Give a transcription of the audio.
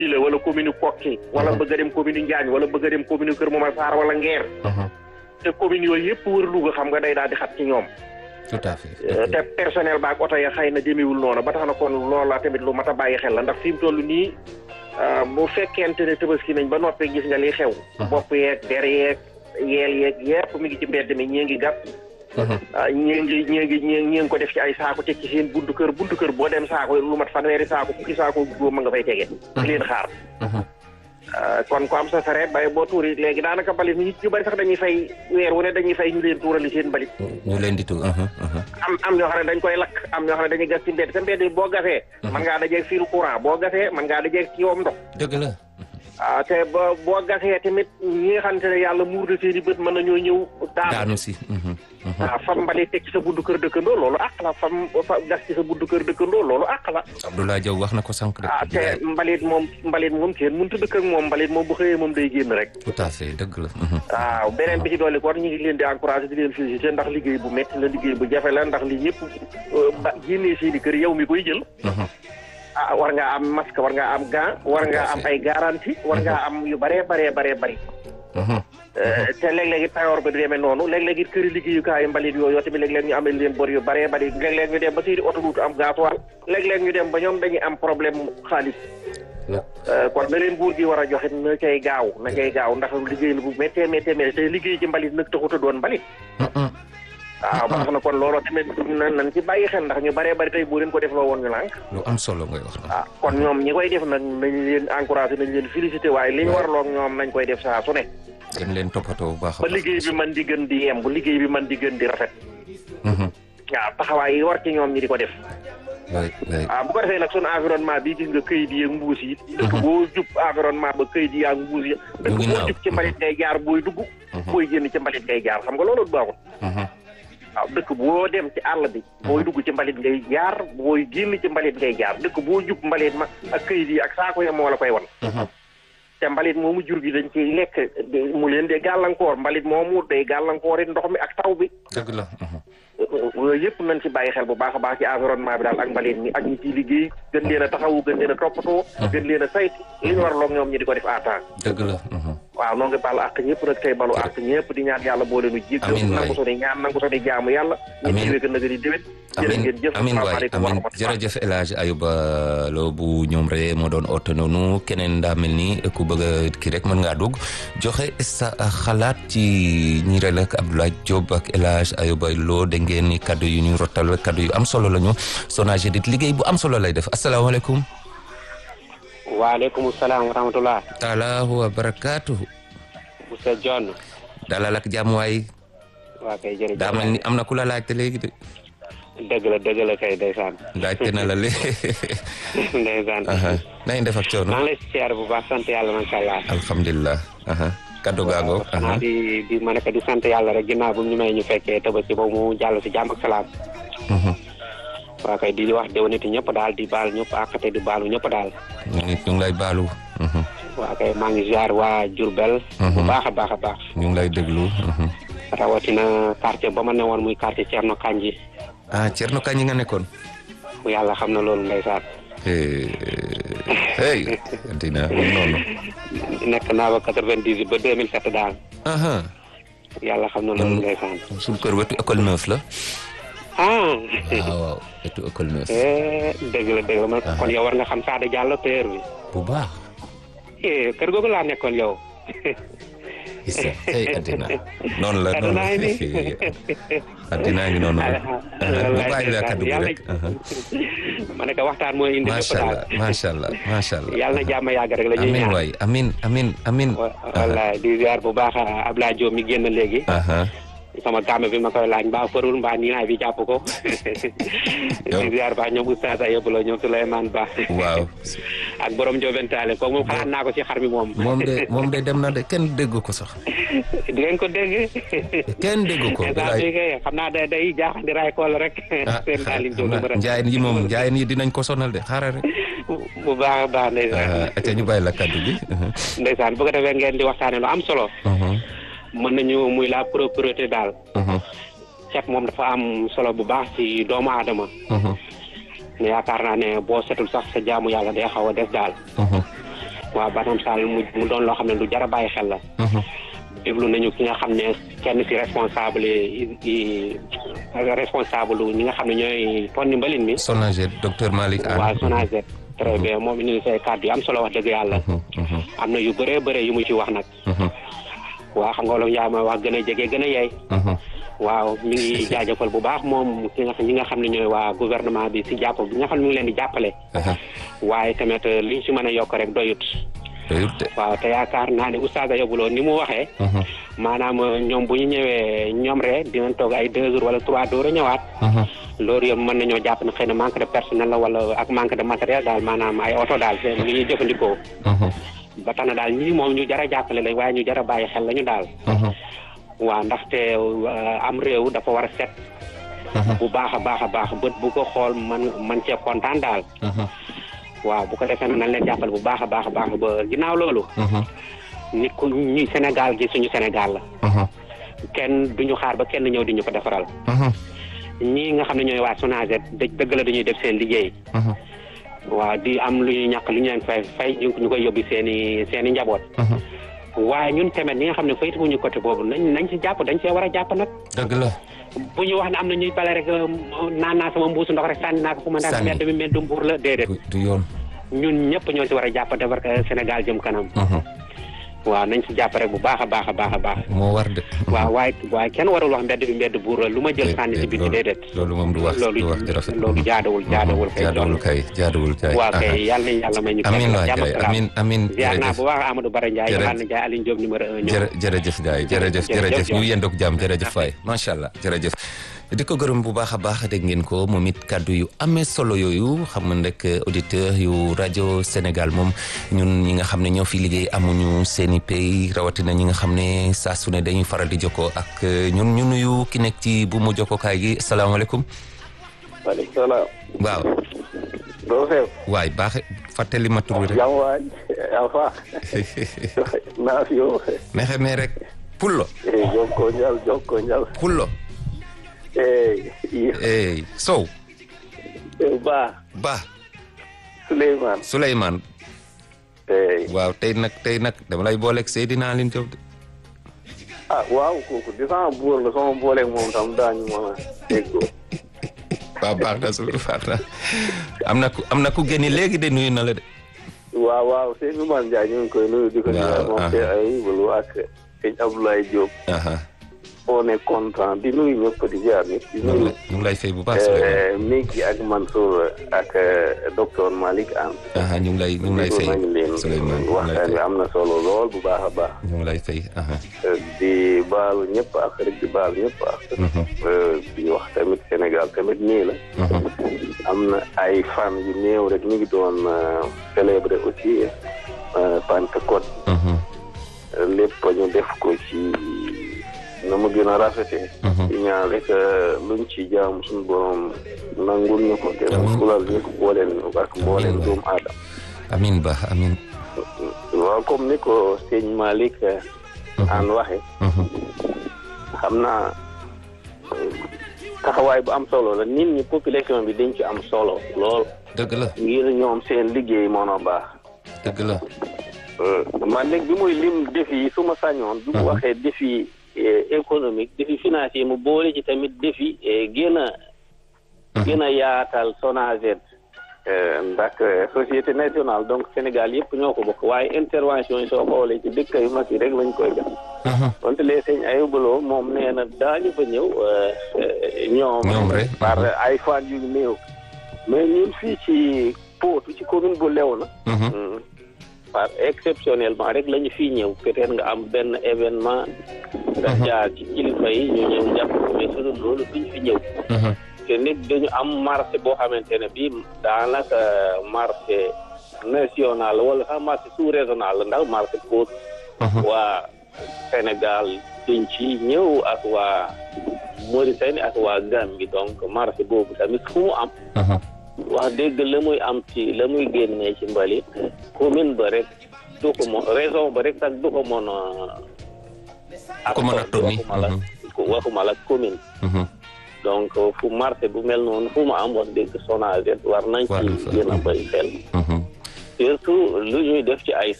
Ile wala commune Kokki wala bëgg a dem commune Njaañ wala bëgg a dem commune Kër Momar Sarr wala Ngeer te commune yooyu yëpp wër Louga xam nga day daal di xat ci ñoom tout à fait. te personnel baak oto ya xëy na demewul noonu ba tax na kon loola tamit lu mat a bàyyi xel la ndax fi mu toll nii bu fekkente ne tabaski nañ ba noppi gis nga li xew bopp yeeg der yeeg yeel yeeg yëpp mi ngi ci mbedd mi ñii ngi gàtt ñii ngi ñii ngi ñii ngi ko def ci ay saako teg ci seen buntu kër buntu kër boo dem saako lu mat fanweeri saako fukki saako juróom ma nga fay tege di leen xaar kon ko am sa sareet bay boo tuuri léegi daanaka mbalit mi ñu bari sax dañuy fay weer wu ne dañuy fay ñu leen tuurali seen mbalit ñu leen di tuur. am am ñoo xam ne dañ koy lakk am ñoo xam ne dañuy gas ci mbedd te mbedd boo gasee man ngaa dajeeg fiilu courant boo gasee man ngaa dajeeg ci yoom ndox dëgg la. ah te boo boo gasee tamit ñi nga xamante ne yàlla muur na seen i bët mën nañoo ñëw daanu daanu si. waaw fam mbalit teg ci sa buntu kër dëkkandoo loolu àq la fam fa gas ci sa buntu kër dëkkandoo loolu àq la Abdoulaye Diaw wax na ko sànq de. ah te mbalit moom mbalit moom kenn mënut a dëkk ak moom mbalit moom bu xëyee moom day génn rek tout à fait dëgg la. waaw beneen bi ci dolli kon ñu ngi leen di encouragé di leen félicité ndax liggéey bu métti la liggéey bu jafe la ndax li ñëpp ba génnee seeni kër yow mi koy jël ah war ngaa am masque war ngaa am gant war ngaa am ay garantie war ngaa am yu baree baree baree bari te léeg-léeg it payoor ba du demee noonu léeg-léeg it këri liggéeyukaayu mbalit yooyu tamit léeg-léeg ñu amee leen bor yu baree bari léeg-léeg ñu dem ba seeni oto duutu am gasoil léeg-léeg ñu dem ba ñoom dañuy am problème xaalis kon na leen buur gi war a joxe na cay gaaw na cay gaaw ndax liggéey la bu méttee méttee méttee te liggéey ci mbalit nag taxut a doon mbalit waaw ba tax na kon looloo tamit nan nañ ci bàyyi xel ndax ñu baree bari tey boo leen ko def loo woon ñu lànk lu am solo ngay wax. ah kon ñoom ñi koy def nag nañ leen encouragé nañ leen félicité waaye li ñu warloog ñoom nañ koy def saa su ne gën leen toppatoo bu baax a ba baax. liggéey bi man di gën di yem bu liggéey bi man di gën di rafet waaw taxawaay yi war ci ñoom ñi di ko def waay waay. waaw bu ko defee nag sunu environnement bi gis nga këyit yi ak mbuus yi dëkk boo jub environnement ba këyit yi ak mbuus yi dëkk ngi boo naaw. jub ci mbalit ngay jaar booy dugg booy génn ci mbalit ngay jaar xam nga loolu baaxul waaw dëkk boo dem ci àll bi booy dugg ci mbalit ngay jaar booy génn ci mbalit ngay jaar dëkk boo jub mbalit ma ak këyit yi ak saako ya moo la koy wan te mbalit moomu jur gi dañ ciy lekk mu leen de gàllankoor mbalit moomu day gàllankoor it ndox mi ak taw bi dëgg la. yooyu yëpp nañ ci bàyyi xel bu baax a baax ci environnement bi daal ak mbalit mi ak ñi ciy liggéey gën leen a taxawu gën leen a toppatoo gën leen a saytu li ñu war loog ñoom ñi di ko def à temps dëgg la. waaw noo ngi baal àq ñëpp nag tey balu àq ñëpp di ñaan yàlla boo leenu jéggal Amiin waay. nangu sunu ñaan nangu sunu jaamu yàlla ñu Amiin. jiwee gën a gën a déwét jërë amin ngeen jëf amin waay asalaamaaleykum wa amin rahmatulah. jërëjëf El Hadj Ayuba Lo bu ñoom rek moo doon oote noonu keneen daa mel ni ku bëgg a kii rek mën ngaa dugg joxe sa xalaat ci ñi rek ak Abdoulaye Diop ak El Hadj Ayuba Lo da ngeen ni kaddu yu ñu rottal kaddu yu am solo la ñu Sonaged liggéey bu am solo lay def asalaamaaleykum. waaleykum salaam wa rahmatulah. taala wa barakaatuhu. Moussa John. dalal ak jàmm waay waa kay jërëjëf. daa mel ni am na ku la laajte léegi de dëgg la dëgg la kay ndeysaan. laajte na la léegi. ndeysaan. na ngeen def ak coono. maa ngi lay siyaar bu baax sant yàlla macha allah. alhamdulilah. kaddu gaago. xanaa di di ma nekk di sant yàlla rek ginnaaw bu ñu may ñu fekkee tabaski ba mu jàll si jàmm ak salaam. waa kay di wax déwéniti ñëpp daal di baal ñëpp àqate di baalu ñëpp daal. ñu ngi ñu ngi lay baalu. waa kay maa ngi ziar waa Diourbel. bu baax a baax a baax. ñu ngi lay déglu. rawatina quartier ba ma ne woon muy quartier Thierno Kanji. ah Thierno Kañ nga nekkoon. bu yàlla xam na loolu ndeysaan. hey dina noonu. nekk naa ba quatre-vingt-dix ba deux mille sept daal. aha yàlla xam na loolu ndeysaan. suñu kër wetu école neuf la. ah. waaw waaw wetu école neuf. eh dëgg la dëgg la man kon yow war nga xam Sada Diallo père bi. bu baax. eh kër googu laa nekkoon yow. isa hey addina noonu la noonu Addinaa ngi la addinaa ngi noonu la. ma bàyyi la kaddu gi rek. ma ne ko waxtaan mooy indi lépp macha daal. allah macha allah macha allah. yàlla na jàmm yàgg rek la ñuy amin ñaan. waay amin amin amin. wallaay di ziar bu baax Abdoulaye Diop mi génn léegi. aha sama gàmm bi ma koy laaj mbaa farul mbaa nii naay bi jàpp ko. Yow. di ziar baax ñoom Oustaz Ayib la ñoom Souleymane Ba. waaw ak borom Ndiobentaale kooku moom xalaat naa ko ci xar mi moom. moom de moom de dem na de kenn dégg ko sax di ngeen ko dégg. kenn dégg ko. instant bii kay xam naa day day jaaxandi raay kool rek. ah seen taalim xam naa njaayeen yi moom njaayeen yi dinañ ko sonal de xaaral rek. bu baax a baax ndeysaan. acca ñu bàyyi la kaddu gi. ndeysaan bu ko defee ngeen di waxtaane lu am solo. mën nañu muy la propreté daal. set moom dafa am solo bu baax ci doomu aadama. ne yaakaar naa ne boo setul sax sa jaamu yàlla day xaw a des daal. waaw Banam Sall mu mu doon loo xam ne lu jar a bàyyi xel la. déglu nañu ki nga xam ne kenn si responsable yi responsable ñi nga xam ne ñooy tonni mbalin mi. Sonaget docteur Malick Anne. waaw Sonaget. très bien moom indi say kàddu yu am solo wax dëgg yàlla. am na yu bëree bëre yu mu ci wax nag. waaw xam nga wolof Njaay ma wax gën a jege gën a yey. waaw mi ngi jaajëfal bu baax moom ki nga ñi nga xam ne ñooy waa gouvernement bi si jàpp bi nga xam ne mi ngi leen di jàppale. waaye tamit liñ si mën a yokk rek doyut. waaw te yaakaar naa ne oustaz Ayobuloo ni mu waxee. maanaam ñoom bu ñu ñëwee ñoom rek dinañ toog ay deux jours wala trois jours a ñëwaat. loolu yëpp mën nañoo jàpp ne xëy na manque de personnel la wala ak manque de matériel daal maanaam ay oto daal seen li ñuy jëfandikoo. ba tax na daal ñii moom ñu jar a jàppale lañ waaye ñu jar a bàyyi xel lañu daal. waaw ndaxte am réew dafa war a set. bu baax a baax a baax bët bu ko xool man man cee kontaan daal. waaw bu ko defee nag nañ leen jàppale bu baax a baax a baax ba ginnaaw loolu. nit ku ñi Sénégal gi suñu Sénégal la. kenn duñu xaar ba kenn ñëw di ñu ko defaral. ñii nga xam ne ñooy waa Sonaget dëgg la dañuy def seen liggéey. waaw di am lu ñuy ñàkk lu ñu leen fay fay ñu koy yóbbu seen i seen i njaboot. waaye ñun tamit ñi nga xam ne faytu wuñu côté boobu nañ nañ ci jàpp dañ see war a jàpp nag. dëgg la. bu ñu wax ne am na ñuy bale rek naan naa sama mbuusu ndox rek sànni naa ko fu ma ndax mbedd mi mbedd mbuur la déedéet. du yoon. ñun ñëpp ñoo si war a jàpp defar Sénégal jëm kanam. waaw nañ si jàpp rek bu baax a baax a baax a baax. moo war de. waaw waaye waaye kenn warul wax mbedd bi mbedd buur la lu ma jël sànni si biti déedéet. loolu moom du wax du wax di rafet. loolu jaadawul jaadawul kay. jaadawul kay jaadawul kay. waaw kay yàlla nañu yàlla may ñu. amiin waay Ndiaye amiin amiin ziar naa bu baax Amadou Bara Ndiaye jërëjëf Yohane Ndiaye Aline Diop numéro un ñëw. jërëjëf Ndiaye jërëjëf jërëjëf ñu yendoog jàmm jërëjëf waay macha allah jërëjëf. di ko gërëm bu baax a baax dégg ngeen ko moom it kàddu yu amee solo yooyu xam nga rek auditeur yu rajo Sénégal moom ñun ñi nga xam ne ñoo fi liggéey amuñu seeni pay rawatina ñi nga xam ne saa su ne dañuy faral di jokkoo ak ñun ñu nuyu ki nekk ci bu mu jokkookaay gi salaamaaleykum. waaleykum salaam. waaw. doo xew. waay baax fàttali ma tur bi rek. jàmm waay Alpha. naa fi yow. mexe me rek. Pullo. jokko njal jokko njal. Pullo. eh. Sow. Ba. Ba. Souleymane. Souleymane. waaw tey nag tey nag dama lay booleeg Seydina Aline Diop de. ah waaw kooku di sama buur la sama booleeg moom tam daañu mën a déggoo. waaw baax na su baax na am na ku am na ku génni léegi de nuyu na la de. waaw waaw Seydou Man Ndiaye ñu ngi koy nuyu di ko nuyu moom te ay bulu ak sëñ Abdoulaye Diop. on est content di nuyu ñëpp di jaar nit di nuyu ñu ngi lay fay bu baax Miki ak Mansour ak docteur Malick Anne ñu ngi lay ñu ngi lay fay nañ leen Souleymane waxtaan bi am na solo lool bu baax a baax ñu ngi lay fay di baalu ñëpp ak rek di baalu ñëpp ak di wax tamit Sénégal tamit nii la am na ay fan yu néew rek ñu ngi doon célébrer aussi Pentecôte lépp ñu def ko ci na mu gën a rafetee ci ñaan rek luñ ci jaam suñu borom nangul ñu ko te fulal ñu ko booleen ak mbooleen doomu aadama amin ba amin waaw comme ni ko sëñ Malick an waxe xam naa taxawaay bu am solo la nit ñi population bi dañ ci am solo lool dëgg la ngir ñoom seen liggéey mono baax dëgg la man léegi bi muy lim défi yi su ma sañoon bi mu waxee défi économique défi financier mu boole ci tamit défi gën a gën a yaatal Sonaget ndax société nationale donc Sénégal yëpp ñoo ko bokk waaye intervention yi soo xoolee ci dëkk yu mag yi rek lañ koy def wante les sëñ ayubaloo moom nee na daañu fa ñëw ñoom par ay fan yu néew mais ñun fii ci Potou ci commune bu Léona par exceptionnellement rek la ñu fii ñëw peut-être nga am benn événement nga jaar ci kilifa yi ñu ñëw jàpp ko mais sunu loolu duñ fi ñëw te nit dañu am marché boo xamante ne bii daanaka marché national wala sax marché sous régional la ndax marché Potou waa Sénégal duñ ci ñëw ak waa Mauritanie ak waa Gambie donc marché boobu tamit fu mu am wax dëgg la muy am ci la muy génnee ci mbalit commune ba rek du ko mo région ba rek sax du ko mën a ko mën a tonni waxuma la commune donc fu marché bu mel noonu fu mu am wax dëgg Sonaget war nañ ci gën a bëri xel surtout lu ñuy def ci ay